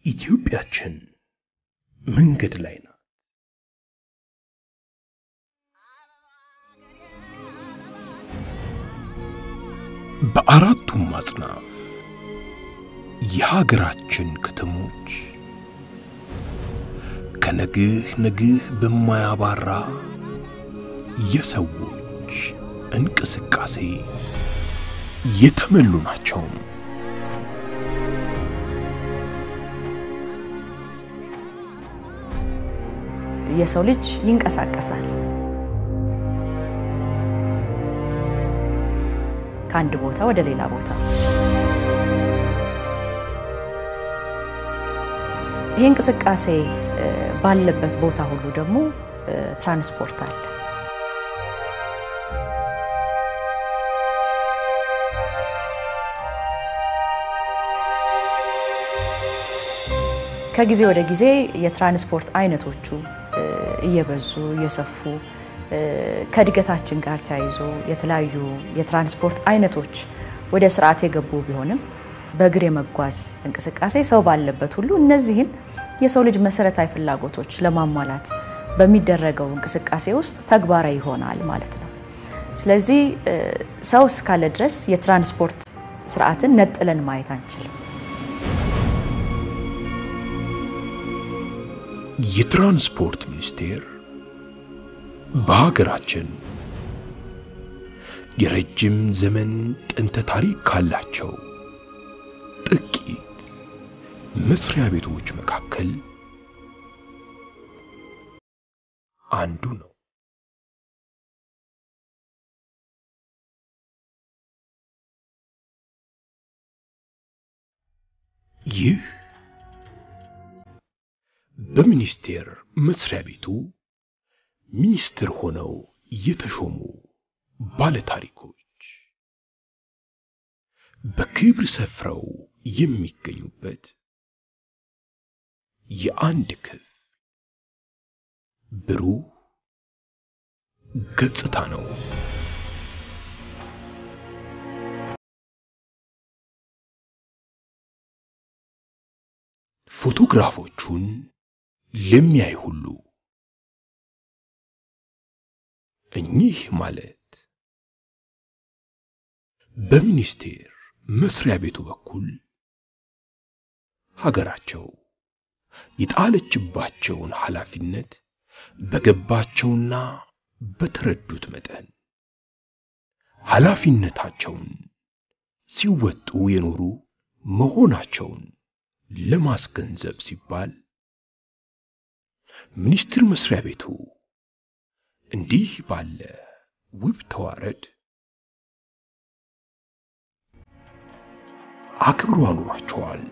ኢትዮጵያችን መንገድ ላይ ናት። በአራቱም አጽናፍ የሀገራችን ከተሞች ከነግህ ነግህ በማያባራ የሰዎች እንቅስቃሴ የተሞሉ ናቸው። የሰው ልጅ ይንቀሳቀሳል። ከአንድ ቦታ ወደ ሌላ ቦታ። ይህ እንቅስቃሴ ባለበት ቦታ ሁሉ ደግሞ ትራንስፖርት አለ። ከጊዜ ወደ ጊዜ የትራንስፖርት አይነቶቹ እየበዙ እየሰፉ ከእድገታችን ጋር ተያይዞ የተለያዩ የትራንስፖርት አይነቶች ወደ ስርዓት የገቡ ቢሆንም በእግር የመጓዝ እንቅስቃሴ ሰው ባለበት ሁሉ እነዚህን የሰው ልጅ መሰረታዊ ፍላጎቶች ለማሟላት በሚደረገው እንቅስቃሴ ውስጥ ተግባራዊ ይሆናል ማለት ነው። ስለዚህ ሰው እስካለ ድረስ የትራንስፖርት ስርዓትን ነጥለን ማየት አንችልም። የትራንስፖርት ሚኒስቴር በሀገራችን የረጅም ዘመን ጥንተ ታሪክ ካላቸው ጥቂት መስሪያ ቤቶች መካከል አንዱ ነው። ይህ በሚኒስቴር መስሪያ ቤቱ ሚኒስትር ሆነው የተሾሙ ባለታሪኮች በክብር ሰፍረው የሚገኙበት የአንድ ክፍል ብሩህ ገጽታ ነው። ፎቶግራፎቹን ለሚያይ ሁሉ እኚህ ማለት በሚኒስቴር መስሪያ ቤቱ በኩል ሀገራቸው የጣለችባቸውን ኃላፊነት በገባቸውና በተረዱት መጠን ኃላፊነታቸውን ሲወጡ የኖሩ መሆናቸውን ለማስገንዘብ ሲባል ሚኒስቴር መስሪያ ቤቱ እንዲህ ባለ ውብ ተዋረድ አክብሮ አኑሯቸዋል።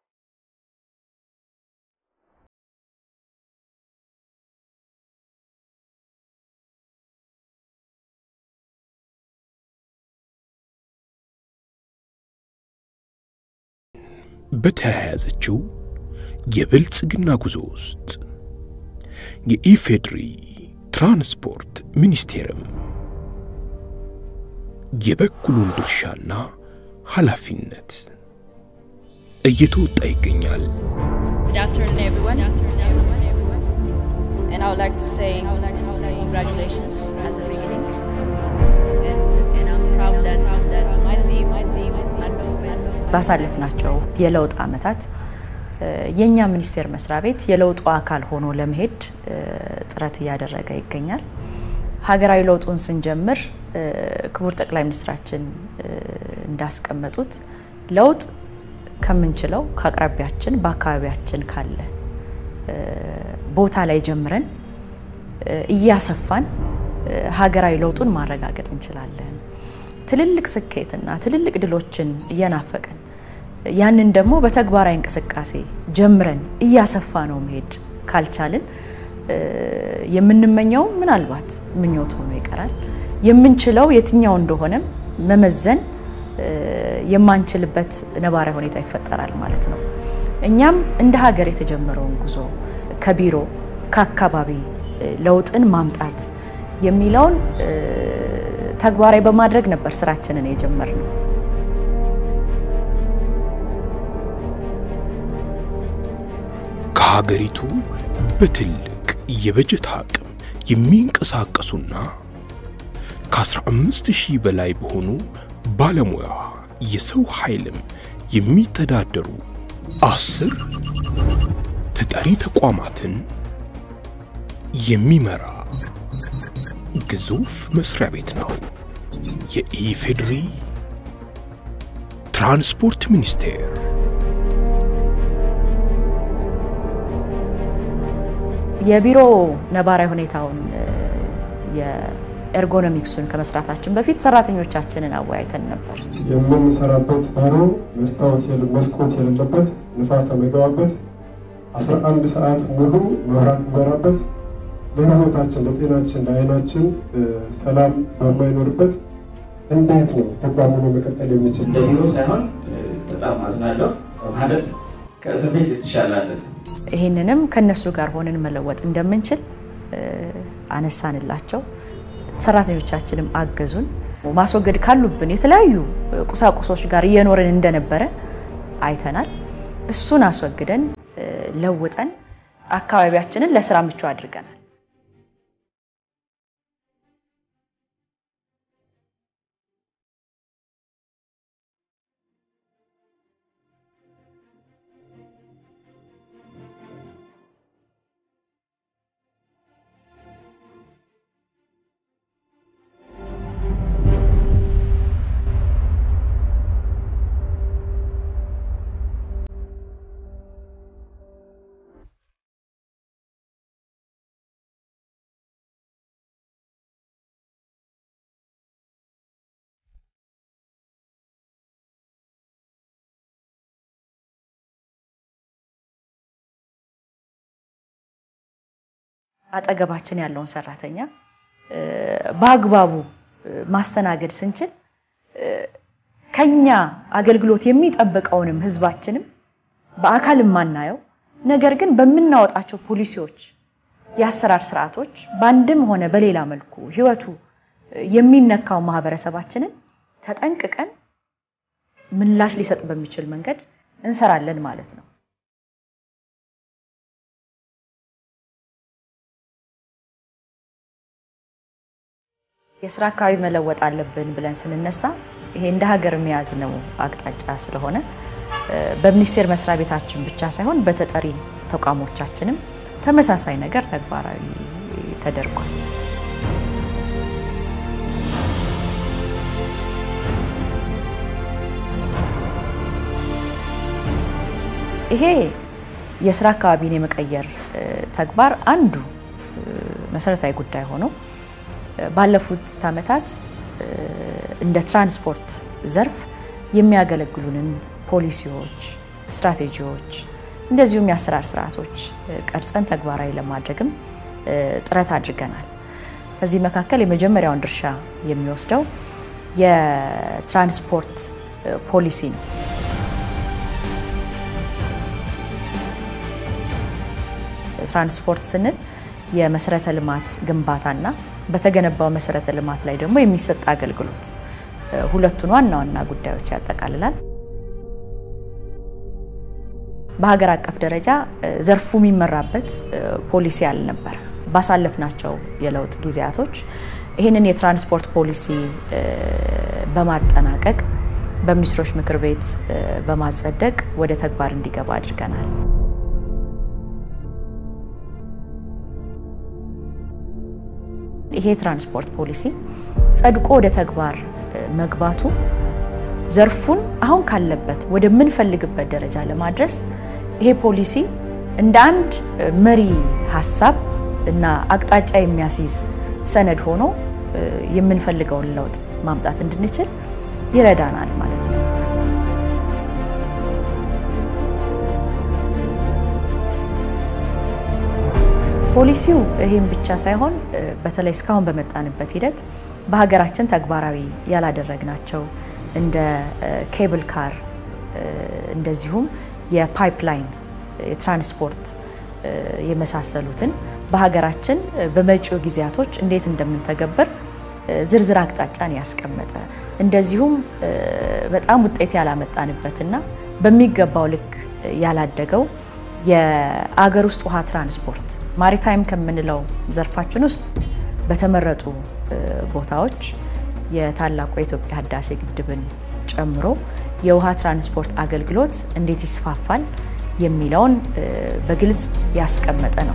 በተያያዘችው የብልጽግና ጉዞ ውስጥ የኢፌድሪ ትራንስፖርት ሚኒስቴርም የበኩሉን ድርሻና ኃላፊነት እየተወጣ ይገኛል። Good afternoon, everyone. And I would like to say, congratulations at the beginning. And, and I'm proud that, that my team, my team, Anubis, ባሳለፍናቸው የለውጥ ዓመታት የእኛ ሚኒስቴር መስሪያ ቤት የለውጡ አካል ሆኖ ለመሄድ ጥረት እያደረገ ይገኛል። ሀገራዊ ለውጡን ስንጀምር ክቡር ጠቅላይ ሚኒስትራችን እንዳስቀመጡት ለውጥ ከምንችለው ከአቅራቢያችን በአካባቢያችን ካለ ቦታ ላይ ጀምረን እያሰፋን ሀገራዊ ለውጡን ማረጋገጥ እንችላለን። ትልልቅ ስኬትና ትልልቅ ድሎችን እየናፈቀን ያንን ደግሞ በተግባራዊ እንቅስቃሴ ጀምረን እያሰፋ ነው መሄድ ካልቻልን የምንመኘው ምናልባት ምኞት ሆኖ ይቀራል። የምንችለው የትኛው እንደሆነም መመዘን የማንችልበት ነባራዊ ሁኔታ ይፈጠራል ማለት ነው። እኛም እንደ ሀገር የተጀመረውን ጉዞ ከቢሮ ከአካባቢ ለውጥን ማምጣት የሚለውን ተግባራዊ በማድረግ ነበር ስራችንን የጀመርነው። ከሀገሪቱ በትልቅ የበጀት አቅም የሚንቀሳቀሱና ከ15 ሺህ በላይ በሆኑ ባለሙያ የሰው ኃይልም የሚተዳደሩ አስር ተጠሪ ተቋማትን የሚመራ ግዙፍ መስሪያ ቤት ነው። የኢፌዴሪ ትራንስፖርት ሚኒስቴር። የቢሮ ነባራዊ ሁኔታውን የኤርጎኖሚክሱን ከመስራታችን በፊት ሰራተኞቻችንን አወያይተን ነበር። የምንሰራበት ቢሮ መስታወት መስኮት የሌለበት ንፋስ የሚገባበት 11 ሰዓት ሙሉ መብራት የሚበራበት ለሕይወታችን፣ ለጤናችን፣ ለዓይናችን ሰላም በማይኖርበት እንዴት ነው ተቋሙን መቀጠል የሚችል? እንደ ቢሮ ሳይሆን በጣም አዝናለሁ ማለት ከእስር ቤት የተሻለ አይደለም። ይህንንም ከነሱ ጋር ሆነን መለወጥ እንደምንችል አነሳንላቸው። ሰራተኞቻችንም አገዙን። ማስወገድ ካሉብን የተለያዩ ቁሳቁሶች ጋር እየኖርን እንደነበረ አይተናል። እሱን አስወግደን ለውጠን አካባቢያችንን ለስራ ምቹ አድርገናል። አጠገባችን ያለውን ሰራተኛ በአግባቡ ማስተናገድ ስንችል ከኛ አገልግሎት የሚጠብቀውንም ህዝባችንም በአካል የማናየው ነገር ግን በምናወጣቸው ፖሊሲዎች፣ የአሰራር ስርዓቶች በአንድም ሆነ በሌላ መልኩ ህይወቱ የሚነካው ማህበረሰባችንን ተጠንቅቀን ምላሽ ሊሰጥ በሚችል መንገድ እንሰራለን ማለት ነው። የስራ አካባቢ መለወጥ አለብን ብለን ስንነሳ ይሄ እንደ ሀገር የሚያዝነው አቅጣጫ ስለሆነ በሚኒስቴር መስሪያ ቤታችን ብቻ ሳይሆን በተጠሪ ተቋሞቻችንም ተመሳሳይ ነገር ተግባራዊ ተደርጓል። ይሄ የስራ አካባቢን የመቀየር ተግባር አንዱ መሰረታዊ ጉዳይ ሆኖ ባለፉት ዓመታት እንደ ትራንስፖርት ዘርፍ የሚያገለግሉንን ፖሊሲዎች፣ ስትራቴጂዎች እንደዚሁም የአሰራር ስርዓቶች ቀርጸን ተግባራዊ ለማድረግም ጥረት አድርገናል። ከዚህ መካከል የመጀመሪያውን ድርሻ የሚወስደው የትራንስፖርት ፖሊሲ ነው። ትራንስፖርት ስንል የመሰረተ ልማት ግንባታና በተገነባው መሰረተ ልማት ላይ ደግሞ የሚሰጥ አገልግሎት ሁለቱን ዋና ዋና ጉዳዮች ያጠቃልላል። በሀገር አቀፍ ደረጃ ዘርፉ የሚመራበት ፖሊሲ አልነበረ። ባሳለፍናቸው የለውጥ ጊዜያቶች ይህንን የትራንስፖርት ፖሊሲ በማጠናቀቅ በሚኒስትሮች ምክር ቤት በማጸደቅ ወደ ተግባር እንዲገባ አድርገናል። ይሄ ትራንስፖርት ፖሊሲ ጸድቆ ወደ ተግባር መግባቱ ዘርፉን አሁን ካለበት ወደምንፈልግበት ደረጃ ለማድረስ ይሄ ፖሊሲ እንደ አንድ መሪ ሀሳብ እና አቅጣጫ የሚያስይዝ ሰነድ ሆኖ የምንፈልገውን ለውጥ ማምጣት እንድንችል ይረዳናል ማለት ነው። ፖሊሲው ይህም ብቻ ሳይሆን በተለይ እስካሁን በመጣንበት ሂደት በሀገራችን ተግባራዊ ያላደረግናቸው እንደ ኬብል ካር እንደዚሁም የፓይፕላይን የትራንስፖርት የመሳሰሉትን በሀገራችን በመጪው ጊዜያቶች እንዴት እንደምንተገብር ዝርዝር አቅጣጫን ያስቀመጠ እንደዚሁም በጣም ውጤት ያላመጣንበትና በሚገባው ልክ ያላደገው የአገር ውስጥ ውሃ ትራንስፖርት ማሪታይም ከምንለው ዘርፋችን ውስጥ በተመረጡ ቦታዎች የታላቁ የኢትዮጵያ ህዳሴ ግድብን ጨምሮ የውሃ ትራንስፖርት አገልግሎት እንዴት ይስፋፋል የሚለውን በግልጽ ያስቀመጠ ነው።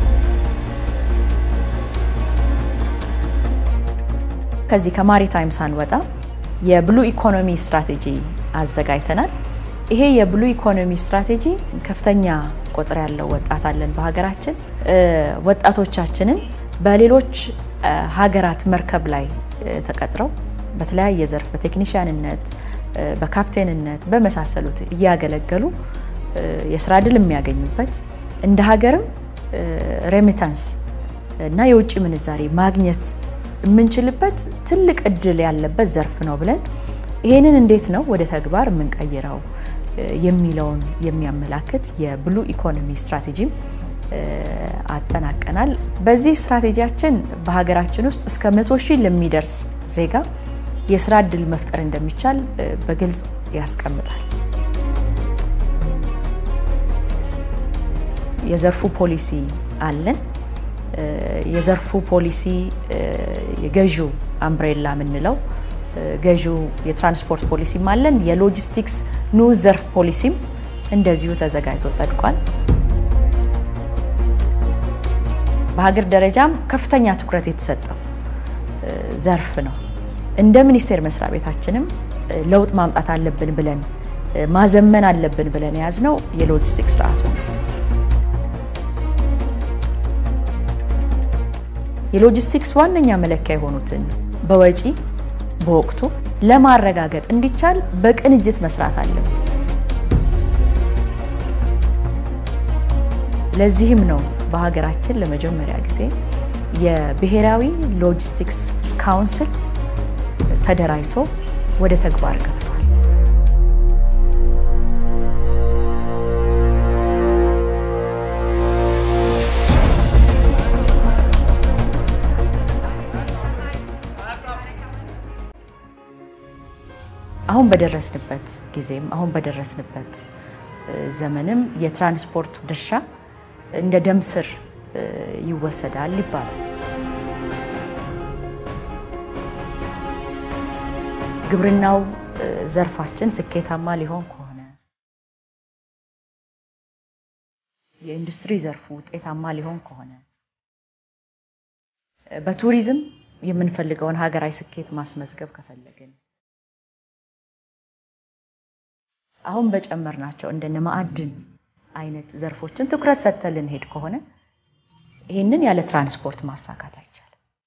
ከዚህ ከማሪታይም ሳንወጣ የብሉ ኢኮኖሚ ስትራቴጂ አዘጋጅተናል። ይሄ የብሉ ኢኮኖሚ ስትራቴጂ ከፍተኛ ቁጥር ያለው ወጣት አለን በሀገራችን። ወጣቶቻችንን በሌሎች ሀገራት መርከብ ላይ ተቀጥረው በተለያየ ዘርፍ በቴክኒሽያንነት፣ በካፕቴንነት በመሳሰሉት እያገለገሉ የስራ እድል የሚያገኙበት እንደ ሀገርም ሬሚታንስ እና የውጭ ምንዛሬ ማግኘት የምንችልበት ትልቅ እድል ያለበት ዘርፍ ነው ብለን ይሄንን እንዴት ነው ወደ ተግባር የምንቀይረው የሚለውን የሚያመላክት የብሉ ኢኮኖሚ ስትራቴጂም አጠናቀናል። በዚህ ስትራቴጂያችን በሀገራችን ውስጥ እስከ መቶ ሺህ ለሚደርስ ዜጋ የስራ እድል መፍጠር እንደሚቻል በግልጽ ያስቀምጣል። የዘርፉ ፖሊሲ አለን። የዘርፉ ፖሊሲ የገዢው አምብሬላ የምንለው ገዢው የትራንስፖርት ፖሊሲም አለን። የሎጂስቲክስ ንዑስ ዘርፍ ፖሊሲም እንደዚሁ ተዘጋጅቶ ጸድቋል። በሀገር ደረጃም ከፍተኛ ትኩረት የተሰጠው ዘርፍ ነው። እንደ ሚኒስቴር መስሪያ ቤታችንም ለውጥ ማምጣት አለብን ብለን ማዘመን አለብን ብለን የያዝነው የሎጂስቲክስ ስርዓቱ ነው። የሎጂስቲክስ ዋነኛ መለኪያ የሆኑትን በወጪ በወቅቱ ለማረጋገጥ እንዲቻል በቅንጅት መስራት አለብን። ለዚህም ነው በሀገራችን ለመጀመሪያ ጊዜ የብሔራዊ ሎጂስቲክስ ካውንስል ተደራጅቶ ወደ ተግባር ገብቷል። አሁን በደረስንበት ጊዜም አሁን በደረስንበት ዘመንም የትራንስፖርት ድርሻ እንደ ደም ስር ይወሰዳል ይባላል። ግብርናው ዘርፋችን ስኬታማ ሊሆን ከሆነ የኢንዱስትሪ ዘርፉ ውጤታማ ሊሆን ከሆነ በቱሪዝም የምንፈልገውን ሀገራዊ ስኬት ማስመዝገብ ከፈለግን አሁን በጨመርናቸው እንደነ ማዕድን አይነት ዘርፎችን ትኩረት ሰጥተን ልንሄድ ከሆነ ይህንን ያለ ትራንስፖርት ማሳካት አይቻልም።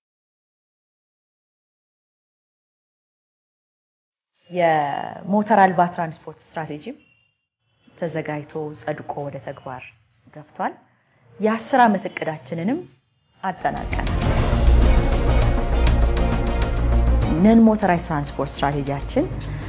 የሞተር አልባ ትራንስፖርት ስትራቴጂም ተዘጋጅቶ ጸድቆ ወደ ተግባር ገብቷል። የአስር ዓመት እቅዳችንንም አጠናቀናል። ነን ሞተራይዝ ትራንስፖርት ስትራቴጂያችን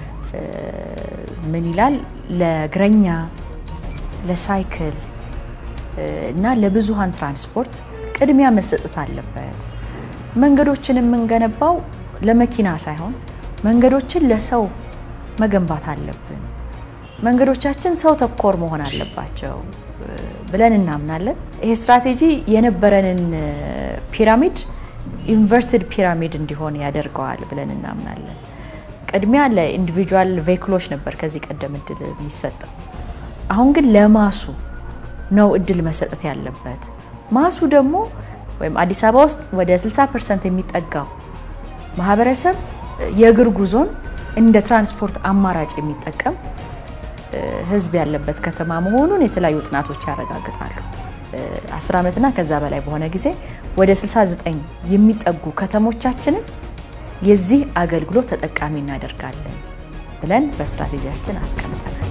ምን ይላል? ለእግረኛ፣ ለሳይክል እና ለብዙሃን ትራንስፖርት ቅድሚያ መሰጠት አለበት። መንገዶችን የምንገነባው ለመኪና ሳይሆን መንገዶችን ለሰው መገንባት አለብን። መንገዶቻችን ሰው ተኮር መሆን አለባቸው ብለን እናምናለን። ይሄ ስትራቴጂ የነበረንን ፒራሚድ ኢንቨርትድ ፒራሚድ እንዲሆን ያደርገዋል ብለን እናምናለን። ቅድሚያ ለኢንዲቪጁዋል ቬክሎች ነበር ከዚህ ቀደም እድል የሚሰጠው። አሁን ግን ለማሱ ነው እድል መሰጠት ያለበት። ማሱ ደግሞ ወይም አዲስ አበባ ውስጥ ወደ 60 ፐርሰንት የሚጠጋው ማህበረሰብ የእግር ጉዞን እንደ ትራንስፖርት አማራጭ የሚጠቀም ህዝብ ያለበት ከተማ መሆኑን የተለያዩ ጥናቶች ያረጋግጣሉ። 10 ዓመትና ከዛ በላይ በሆነ ጊዜ ወደ 69 የሚጠጉ ከተሞቻችንን የዚህ አገልግሎት ተጠቃሚ እናደርጋለን ብለን በስትራቴጂያችን አስቀምጠናል።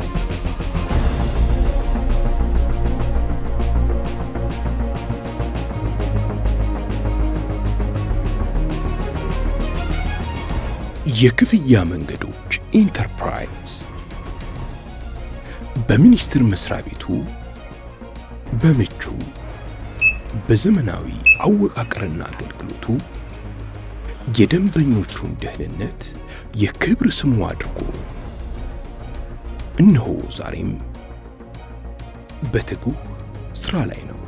የክፍያ መንገዶች ኢንተርፕራይዝ በሚኒስቴር መስሪያ ቤቱ በምቹ በዘመናዊ አወቃቀርና አገልግሎቱ የደንበኞቹን ደህንነት የክብር ስሙ አድርጎ እነሆ ዛሬም በትጉህ ስራ ላይ ነው።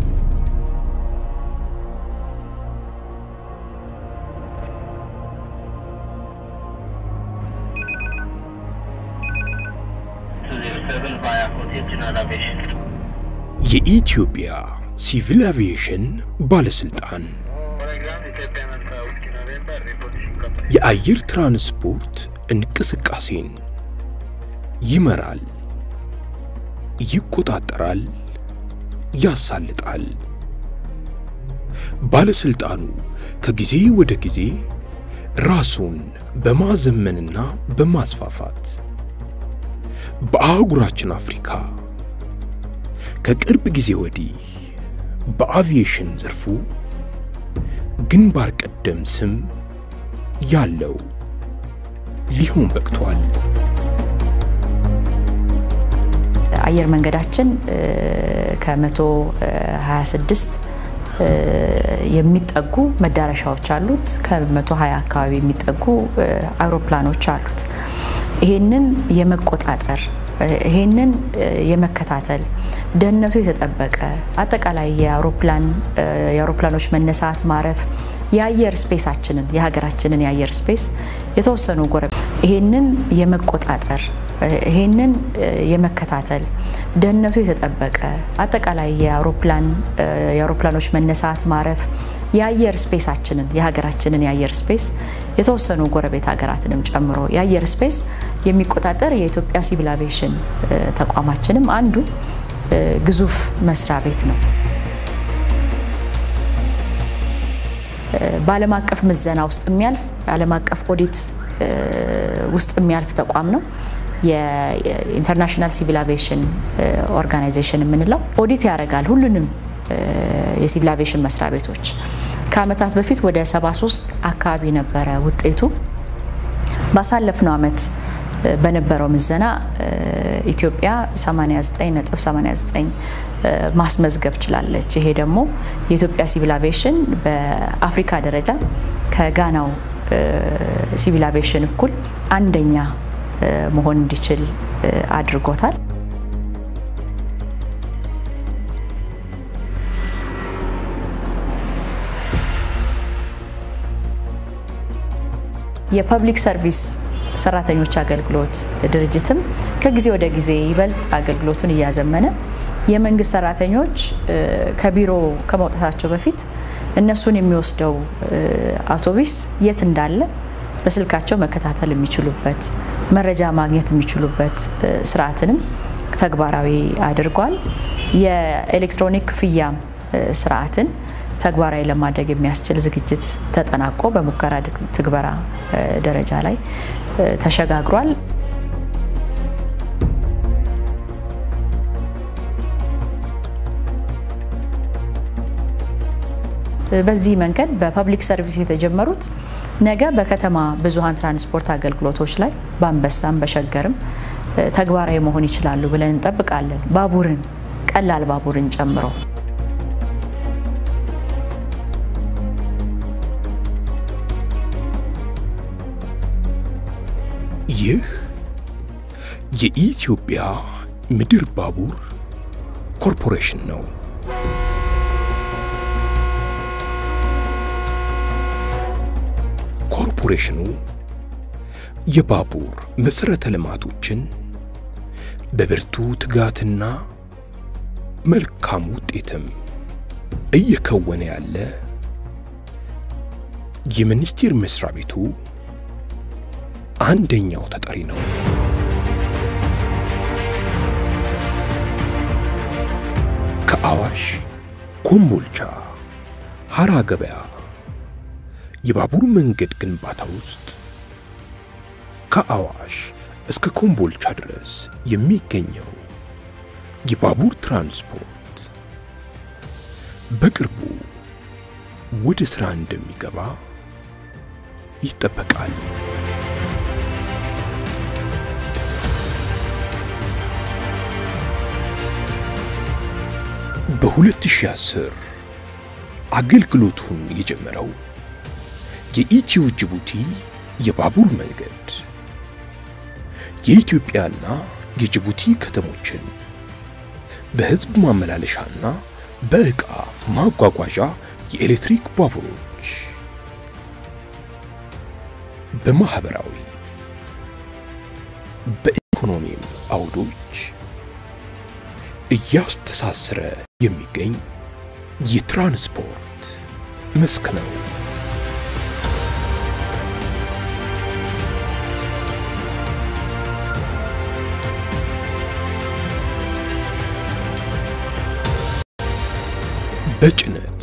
የኢትዮጵያ ሲቪል አቪዬሽን ባለስልጣን የአየር ትራንስፖርት እንቅስቃሴን ይመራል፣ ይቆጣጠራል፣ ያሳልጣል። ባለስልጣኑ ከጊዜ ወደ ጊዜ ራሱን በማዘመንና በማስፋፋት በአህጉራችን አፍሪካ ከቅርብ ጊዜ ወዲህ በአቪዬሽን ዘርፉ ግንባር ቀደም ስም ያለው ሊሆን በቅቷል። አየር መንገዳችን ከመቶ 26 የሚጠጉ መዳረሻዎች አሉት። ከመቶ 20 አካባቢ የሚጠጉ አውሮፕላኖች አሉት። ይሄንን የመቆጣጠር ይሄንን የመከታተል ደህንነቱ የተጠበቀ አጠቃላይ የአውሮፕላን የአውሮፕላኖች መነሳት ማረፍ የአየር ስፔሳችንን የሀገራችንን የአየር ስፔስ የተወሰኑ ጎረ ይሄንን የመቆጣጠር ይሄንን የመከታተል ደህንነቱ የተጠበቀ አጠቃላይ የአውሮፕላን የአውሮፕላኖች መነሳት ማረፍ የአየር ስፔሳችንን የሀገራችንን የአየር ስፔስ የተወሰኑ ጎረቤት ሀገራትንም ጨምሮ የአየር ስፔስ የሚቆጣጠር የኢትዮጵያ ሲቪል አቪዬሽን ተቋማችንም አንዱ ግዙፍ መስሪያ ቤት ነው። በዓለም አቀፍ ምዘና ውስጥ የሚያልፍ ዓለም አቀፍ ኦዲት ውስጥ የሚያልፍ ተቋም ነው። የኢንተርናሽናል ሲቪል አቪዬሽን ኦርጋናይዜሽን የምንለው ኦዲት ያደርጋል ሁሉንም የሲቪል አቪዬሽን መስሪያ ቤቶች። ከዓመታት በፊት ወደ 73 አካባቢ ነበረ ውጤቱ። ባሳለፍነው ዓመት በነበረው ምዘና ኢትዮጵያ 89.89 ማስመዝገብ ችላለች። ይሄ ደግሞ የኢትዮጵያ ሲቪል አቪዬሽን በአፍሪካ ደረጃ ከጋናው ሲቪል አቪዬሽን እኩል አንደኛ መሆን እንዲችል አድርጎታል። የፐብሊክ ሰርቪስ ሰራተኞች አገልግሎት ድርጅትም ከጊዜ ወደ ጊዜ ይበልጥ አገልግሎቱን እያዘመነ የመንግስት ሰራተኞች ከቢሮ ከመውጣታቸው በፊት እነሱን የሚወስደው አውቶቡስ የት እንዳለ በስልካቸው መከታተል የሚችሉበት መረጃ ማግኘት የሚችሉበት ስርዓትንም ተግባራዊ አድርጓል። የኤሌክትሮኒክ ክፍያ ስርዓትን ተግባራዊ ለማድረግ የሚያስችል ዝግጅት ተጠናቆ በሙከራ ትግበራ ደረጃ ላይ ተሸጋግሯል። በዚህ መንገድ በፐብሊክ ሰርቪስ የተጀመሩት ነገ በከተማ ብዙሃን ትራንስፖርት አገልግሎቶች ላይ በአንበሳም በሸገርም ተግባራዊ መሆን ይችላሉ ብለን እንጠብቃለን። ባቡርን ቀላል ባቡርን ጨምሮ ይህ የኢትዮጵያ ምድር ባቡር ኮርፖሬሽን ነው። ኮርፖሬሽኑ የባቡር መሠረተ ልማቶችን በብርቱ ትጋትና መልካም ውጤትም እየከወነ ያለ የሚኒስቴር መስሪያ ቤቱ አንደኛው ተጠሪ ነው። ከአዋሽ ኮምቦልቻ፣ ሐራ ገበያ የባቡር መንገድ ግንባታ ውስጥ ከአዋሽ እስከ ኮምቦልቻ ድረስ የሚገኘው የባቡር ትራንስፖርት በቅርቡ ወደ ሥራ እንደሚገባ ይጠበቃል። በ2010 አገልግሎቱን የጀመረው የኢትዮ ጅቡቲ የባቡር መንገድ የኢትዮጵያና የጅቡቲ ከተሞችን በህዝብ ማመላለሻና በዕቃ ማጓጓዣ የኤሌክትሪክ ባቡሮች በማህበራዊ በኢኮኖሚም አውዶች እያስተሳሰረ የሚገኝ የትራንስፖርት መስክ ነው። በጭነት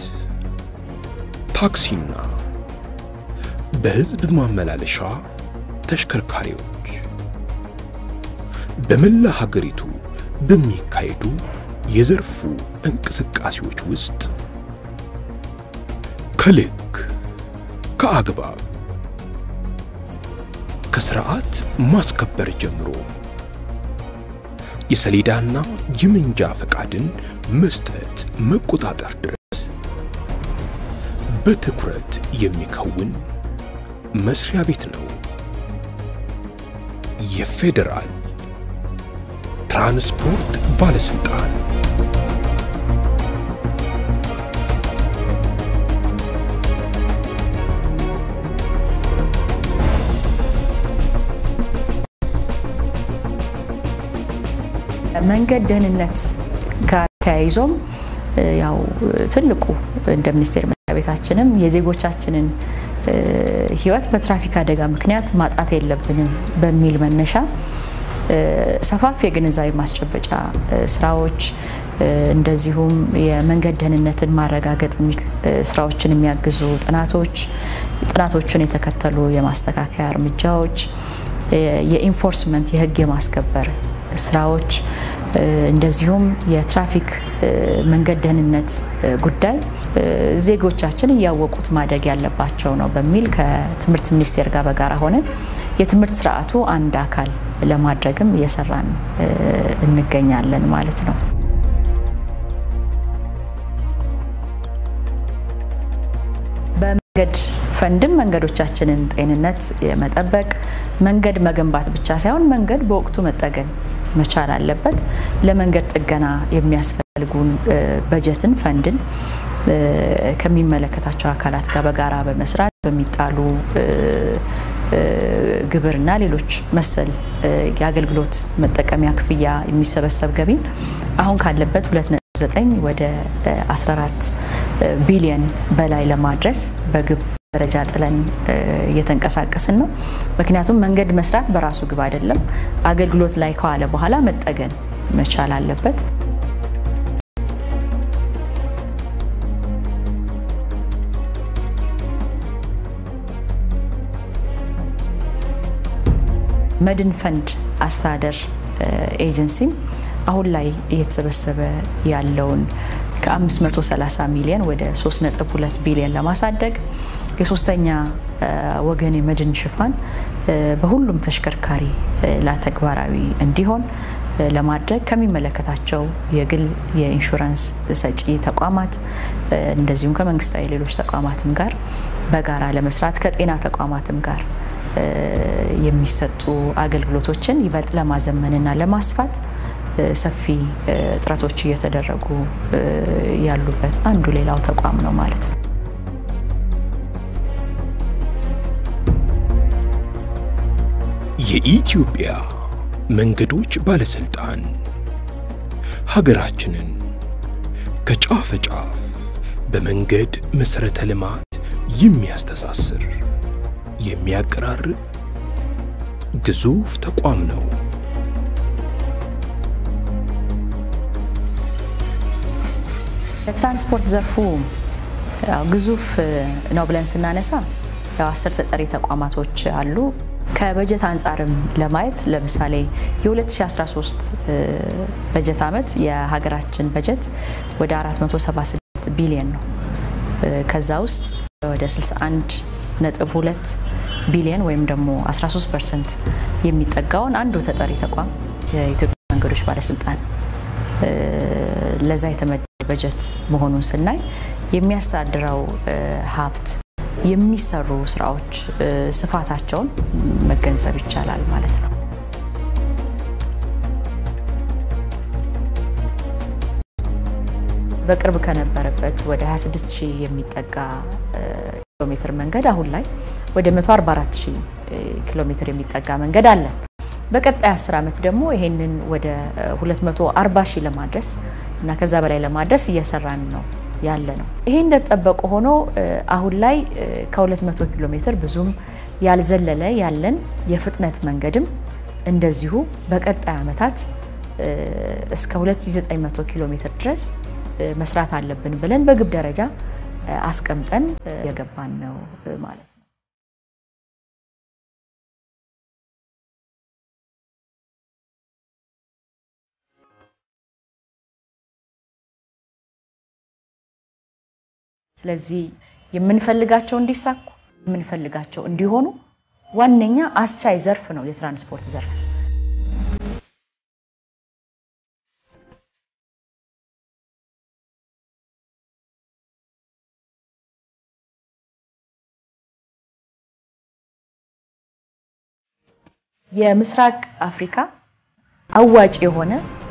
ታክሲና በህዝብ ማመላለሻ ተሽከርካሪዎች በመላ ሀገሪቱ በሚካሄዱ የዘርፉ እንቅስቃሴዎች ውስጥ ከልክ ከአግባብ ከስርዓት ማስከበር ጀምሮ የሰሌዳና የመንጃ ፈቃድን መስጠት መቆጣጠር ድረስ በትኩረት የሚከውን መስሪያ ቤት ነው። የፌዴራል ትራንስፖርት ባለስልጣን መንገድ ደህንነት ጋር ተያይዞም ያው ትልቁ እንደ ሚኒስቴር መስሪያ ቤታችንም የዜጎቻችንን ሕይወት በትራፊክ አደጋ ምክንያት ማጣት የለብንም በሚል መነሻ ሰፋፊ የግንዛቤ ማስጨበጫ ስራዎች እንደዚሁም የመንገድ ደህንነትን ማረጋገጥ ስራዎችን የሚያግዙ ጥናቶች፣ ጥናቶችን የተከተሉ የማስተካከያ እርምጃዎች፣ የኢንፎርስመንት የህግ የማስከበር ስራዎች እንደዚሁም የትራፊክ መንገድ ደህንነት ጉዳይ ዜጎቻችን እያወቁት ማደግ ያለባቸው ነው በሚል ከትምህርት ሚኒስቴር ጋር በጋራ ሆነን የትምህርት ስርዓቱ አንድ አካል ለማድረግም እየሰራን እንገኛለን ማለት ነው። በመንገድ ፈንድም መንገዶቻችንን ጤንነት የመጠበቅ መንገድ መገንባት ብቻ ሳይሆን መንገድ በወቅቱ መጠገን መቻል አለበት። ለመንገድ ጥገና የሚያስፈልጉን በጀትን ፈንድን ከሚመለከታቸው አካላት ጋር በጋራ በመስራት በሚጣሉ ግብርና ሌሎች መሰል የአገልግሎት መጠቀሚያ ክፍያ የሚሰበሰብ ገቢን አሁን ካለበት 2.9 ወደ 14 ቢሊየን በላይ ለማድረስ በግብ ደረጃ ጥለን እየተንቀሳቀስን ነው። ምክንያቱም መንገድ መስራት በራሱ ግብ አይደለም። አገልግሎት ላይ ከዋለ በኋላ መጠገን መቻል አለበት። መድን ፈንድ አስተዳደር ኤጀንሲም አሁን ላይ እየተሰበሰበ ያለውን ከ530 ሚሊዮን ወደ 3.2 ቢሊዮን ለማሳደግ የሶስተኛ ወገን የመድን ሽፋን በሁሉም ተሽከርካሪ ላይ ተግባራዊ እንዲሆን ለማድረግ ከሚመለከታቸው የግል የኢንሹራንስ ሰጪ ተቋማት እንደዚሁም ከመንግስታዊ ሌሎች ተቋማትም ጋር በጋራ ለመስራት ከጤና ተቋማትም ጋር የሚሰጡ አገልግሎቶችን ይበልጥ ለማዘመንና ለማስፋት ሰፊ ጥረቶች እየተደረጉ ያሉበት አንዱ ሌላው ተቋም ነው ማለት ነው። የኢትዮጵያ መንገዶች ባለስልጣን ሀገራችንን ከጫፍ ጫፍ በመንገድ መሰረተ ልማት የሚያስተሳስር የሚያቀራርብ ግዙፍ ተቋም ነው። የትራንስፖርት ዘርፉ ግዙፍ ነው ብለን ስናነሳ ያው አስር ተጠሪ ተቋማቶች አሉ። ከበጀት አንጻርም ለማየት ለምሳሌ የ2013 በጀት ዓመት የሀገራችን በጀት ወደ 476 ቢሊዮን ነው። ከዛ ውስጥ ወደ 61 ነጥብ 2 ቢሊዮን ወይም ደግሞ 13 ፐርሰንት የሚጠጋውን አንዱ ተጠሪ ተቋም የኢትዮጵያ መንገዶች ባለስልጣን ለዛ የተመደበ በጀት መሆኑን ስናይ የሚያስተዳድረው ሀብት የሚሰሩ ስራዎች ስፋታቸውን መገንዘብ ይቻላል ማለት ነው። በቅርብ ከነበረበት ወደ 26 ሺህ የሚጠጋ ኪሎ ሜትር መንገድ አሁን ላይ ወደ 144 ሺህ ኪሎ ሜትር የሚጠጋ መንገድ አለን። በቀጣይ 10 ዓመት ደግሞ ይሄንን ወደ 240 ሺህ ለማድረስ እና ከዛ በላይ ለማድረስ እየሰራን ነው ያለ ነው። ይሄ እንደተጠበቀ ሆኖ አሁን ላይ ከ200 ኪሎ ሜትር ብዙም ያልዘለለ ያለን የፍጥነት መንገድም እንደዚሁ በቀጣይ ዓመታት እስከ 2900 ኪሎ ሜትር ድረስ መስራት አለብን ብለን በግብ ደረጃ አስቀምጠን የገባን ነው ማለት ነው። ስለዚህ የምንፈልጋቸው እንዲሳኩ የምንፈልጋቸው እንዲሆኑ ዋነኛ አስቻይ ዘርፍ ነው የትራንስፖርት ዘርፍ። የምስራቅ አፍሪካ አዋጭ የሆነ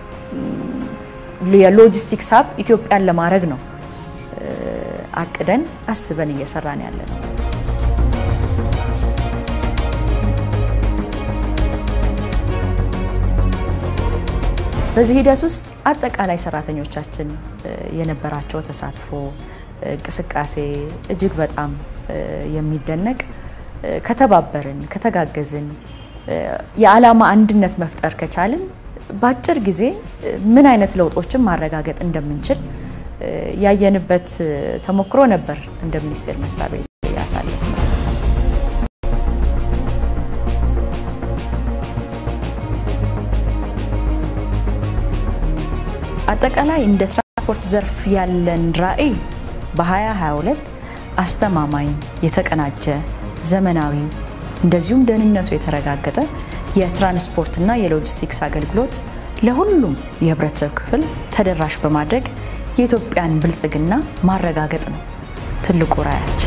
የሎጂስቲክስ ሀብ ኢትዮጵያን ለማድረግ ነው አቅደን አስበን እየሰራን ያለ ነው። በዚህ ሂደት ውስጥ አጠቃላይ ሰራተኞቻችን የነበራቸው ተሳትፎ እንቅስቃሴ እጅግ በጣም የሚደነቅ ከተባበርን፣ ከተጋገዝን፣ የዓላማ አንድነት መፍጠር ከቻልን በአጭር ጊዜ ምን አይነት ለውጦችን ማረጋገጥ እንደምንችል ያየንበት ተሞክሮ ነበር። እንደ ሚኒስቴር መስሪያ ቤት ያሳለፍ ነው። አጠቃላይ እንደ ትራንስፖርት ዘርፍ ያለን ራዕይ በ2022 አስተማማኝ፣ የተቀናጀ፣ ዘመናዊ እንደዚሁም ደህንነቱ የተረጋገጠ የትራንስፖርትና የሎጂስቲክስ አገልግሎት ለሁሉም የህብረተሰብ ክፍል ተደራሽ በማድረግ የኢትዮጵያን ብልጽግና ማረጋገጥ ነው ትልቁ ራዕያችን።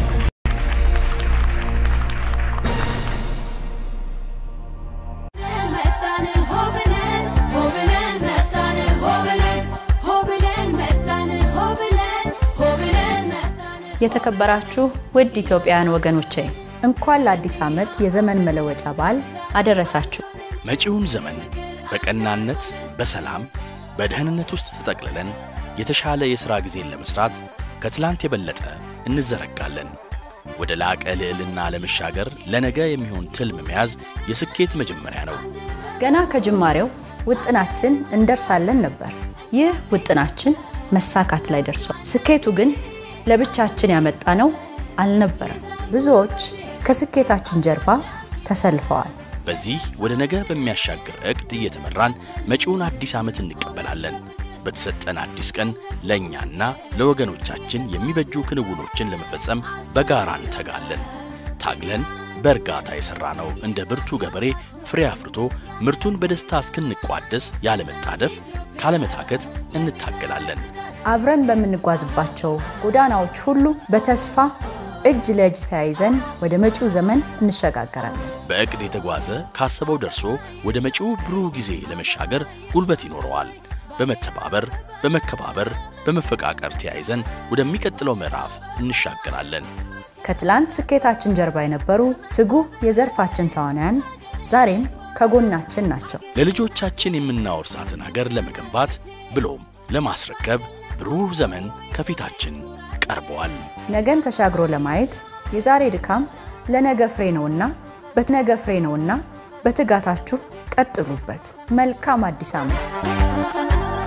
የተከበራችሁ ውድ ኢትዮጵያውያን ወገኖቼ እንኳን ለአዲስ ዓመት የዘመን መለወጫ በዓል አደረሳችሁ። መጪውን ዘመን በቀናነት በሰላም በደህንነት ውስጥ ተጠቅልለን የተሻለ የሥራ ጊዜን ለመሥራት ከትላንት የበለጠ እንዘረጋለን። ወደ ላቀ ልዕልና ለመሻገር ለነገ የሚሆን ትልም መያዝ የስኬት መጀመሪያ ነው። ገና ከጅማሬው ውጥናችን እንደርሳለን ነበር። ይህ ውጥናችን መሳካት ላይ ደርሷል። ስኬቱ ግን ለብቻችን ያመጣ ነው አልነበረም። ብዙዎች ከስኬታችን ጀርባ ተሰልፈዋል። በዚህ ወደ ነገ በሚያሻግር ዕቅድ እየተመራን መጪውን አዲስ ዓመት እንቀበላለን። በተሰጠን አዲስ ቀን ለእኛና ለወገኖቻችን የሚበጁ ክንውኖችን ለመፈጸም በጋራ እንተጋለን። ታግለን በእርጋታ የሠራ ነው እንደ ብርቱ ገበሬ ፍሬ አፍርቶ ምርቱን በደስታ እስክንቋደስ ያለመጣደፍ ካለመታከት እንታገላለን። አብረን በምንጓዝባቸው ጎዳናዎች ሁሉ በተስፋ እጅ ለእጅ ተያይዘን ወደ መጪው ዘመን እንሸጋገራለን። በዕቅድ የተጓዘ ካሰበው ደርሶ ወደ መጪው ብሩህ ጊዜ ለመሻገር ጉልበት ይኖረዋል። በመተባበር በመከባበር በመፈቃቀር ተያይዘን ወደሚቀጥለው ምዕራፍ እንሻገራለን። ከትላንት ስኬታችን ጀርባ የነበሩ ትጉህ የዘርፋችን ተዋናያን ዛሬም ከጎናችን ናቸው። ለልጆቻችን የምናወርሳትን አገር ለመገንባት ብሎም ለማስረከብ ብሩህ ዘመን ከፊታችን ቀርበዋል። ነገን ተሻግሮ ለማየት የዛሬ ድካም ለነገ ፍሬ ነውና በነገ ፍሬ ነውና በትጋታችሁ ቀጥሉበት። መልካም አዲስ ዓመት።